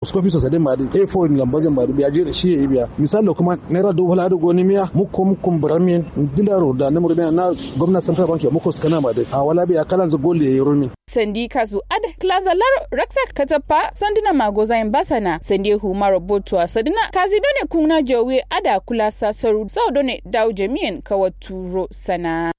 school fees sadin ma din A4 in lambazin ma biya je da shi yayi biya misali kuma naira dubu hada goni miya muko muko baramin dilaro da namur na gwamnati central bank ya muko skana ma dai a wala biya kalan zagoli yayi rumi sandi kasu ad klazalar raksa katapa sandina magozain basana sandi huma robotua sadina kazi done kuna jowe ada kula sasaru sau done daw jami'in kawaturo sana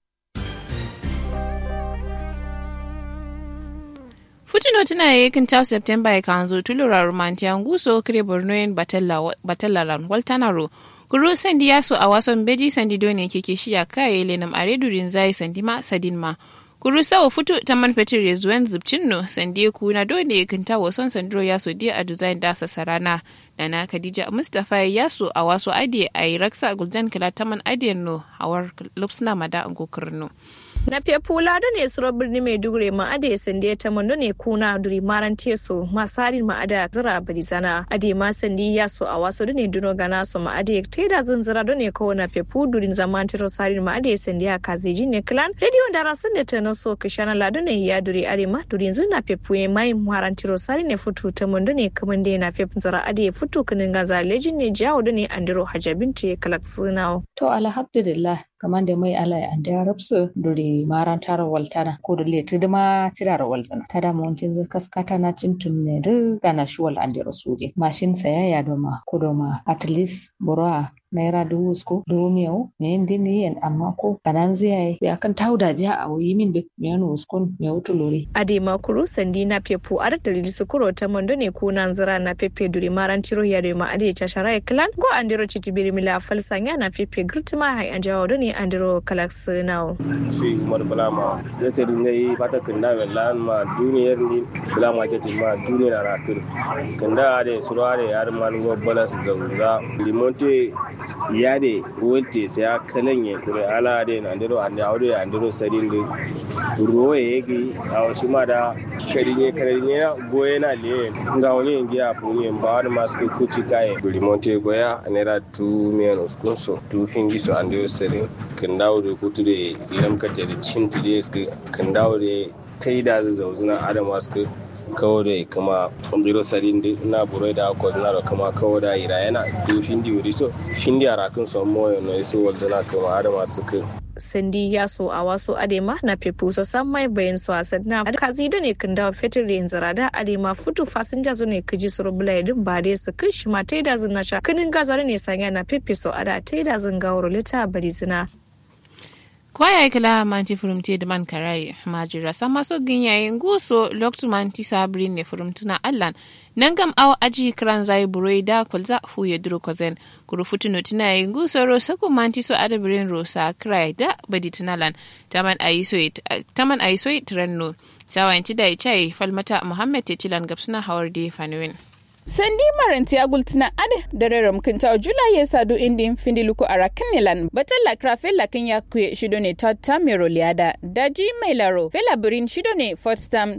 Futino tana yakin ta September ya kanzo tulura romantiya nguso kire Borno yin batallaran waltanaro. Kuro sandi yaso a wason beji sandi done keke shiya kaye lenam aredurin zai sandi ma sadin ma. Kuru sawa futu ta man fetur ya zuwan zubcin no sandi ku na dole kinta wason sandro yaso dia a design dasa sarana. Nana Khadija Mustapha yaso a waso ade a yi raksa gulzan kala taman adiyan no hawar lupsna mada ngokurno. na pepula do ne suro birni maiduguri ma ade sande ta mando ne kuna duri maran teso masarin ma ada zira barizana ade ma sandi ya so a wasu do ne duno gana so ma ade teda zunzira do ne ko na pepu durin zaman tiro sarin ma ade sandi ya kaziji ne clan radio da rasun da ta na so kishana la do ne ya duri are ma durin zuna pepu e mai maran tiro sarin ne futu ta mando ne kaman de na pepu zira ade futu kinin gaza lejin ne jawo do ne andiro hajabin te kalak sunawo to alhamdulillah kaman da mai ala an da rabsu duri maran tara waltana ko da letu da ma tirara waltana ta da mawancin zai kaskata na cintun ne da gana shi wal an da rasuje mashin sayaya da ma ko da ma at least bura naira dubu sko dubu miyau me yin dini yen amma ko kanan zai yi ya kan tauda ja a wuyi min da me yana uskon me wutu lori. ade makuru sandi na pepu ar da lili sukuro ta mondo ne ko nan zira na pepe duri maran tiro ya da ma ade ta sharai clan go andiro chitibiri mila falsanya na pepe girtima hai an jawo ne andiro kalax nawo. shi umar bulama zai ta dinga yi fata kinda mai lan ma duniyar ni bulama ke ma duniyar ratur kinda da suru da yar man go balas zauza limonte ya de wolte sai ya kalan ya kure ala de na ndiro ande awde andiro sadin de ruwa yegi aw shi ma da kadinye kadinye goye na le nga woni ngia punye mbawar maske kuchi kai limonte goya anera tu men uskunso tu fingi so andiro sadin kindawo de kutude lam kate da cin tude kan dawo da ta yi da zauzuna adam wasu kawo da kama biro sadin na buro da ako na da kama kawo da ira yana to findi wuri so findi a rakin son moyo no so wanzuna kama adam wasu kai sandi ya so a wasu adema na pepu so san mai bayan su a sadna kazi da ne kan dawo fetur yin zarada adema futu fasinja zo ne kaji su rubula yadin ba dai su kai shi ma ta yi da zin na sha kinin gazar ne sanya na pepe so ada ta yi da zin gawar lita bari zina kwaya kila manti furumti da man karai majira sama so ginyayin guso loktu manti sabri ne furumtuna allan nan gam aw aji kran zai buroi da kulza fu ya duro kozen kuru futuno tina yin guso ro sako manti so adabirin rosa krai da badi tunalan taman ayiso taman ayiso trenno tawanti da chai falmata muhammad tetilan gabsuna hawar de fanuwin sandi maranti agultina ade dareram kinta jula ye sadu indin findiluko ara kanilan batalla krafe lakin ya kwe shido ne tata mero liada daji mai laro fela birin shido ne fourth term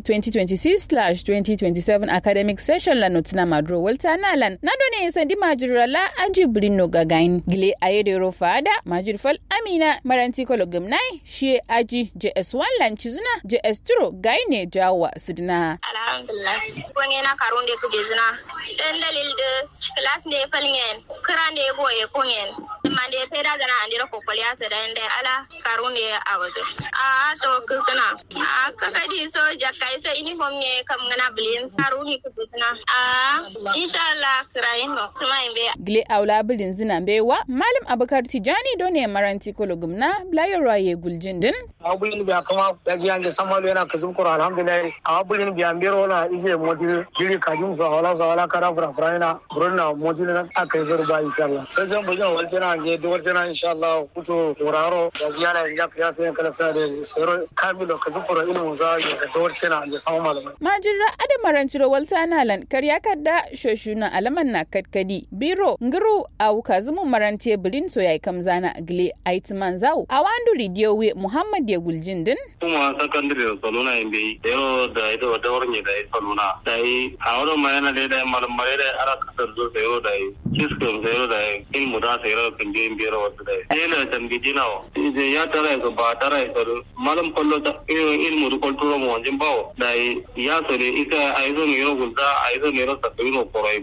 2026/2027 academic session la notina madro walta nalan nado ne sandi majira la aji birin no gagain gile ayedero fada majir fal amina maranti kolo gumnai shi aji js1 lan chizuna js2 gaine jawa sidina alhamdulillah ko na karunde kuje zina dan dalil de class de falngen krande go e kongen mande peda gana andira ko kolya se dan de ala karunde a waje a to kana a kaka di so jakai so uniform ne kam gana blin karuni ku tuna a inshallah krayin no kuma imbe gile aula bilin zina bewa malam abakar tijani done maranti kologumna blayo roye guljindin abulin biya kama da biyan da samalu yana kazum kura alhamdulillah abulin biya mbero na ise moti jiri kajum so wala so wala kara fura fura ina burna moti na aka yi zuru ba inshallah sai jan bujin waltana je da waltana inshallah kuto turaro da biya na inja kriya sai kala sa da sero kamilo kazum kura ina za ya da waltana je sama malamai majira ada maranti ro waltana lan karya kadda shoshuna alaman na katkadi biro nguru au kazumu maranti bilin so yayi kamzana gile aitman zau awandu ridiyo we muhammad ya guljindin kuma sakandare da salona in bai yaro da ido da warne da salona da yi a wurin ma yana da malam mare da ara kasar zo da yaro da yi system da yaro da yi in mu da sai yaro kan je in biyar wasu da yi yana tambi jinawa ya tara ya ba tara ya saru malam kollo ta in mu rukol turo mu wanjin bawo da yi ya so ne isa a yi zo ne yaro gulda a yi zo ne yaro sakari no korai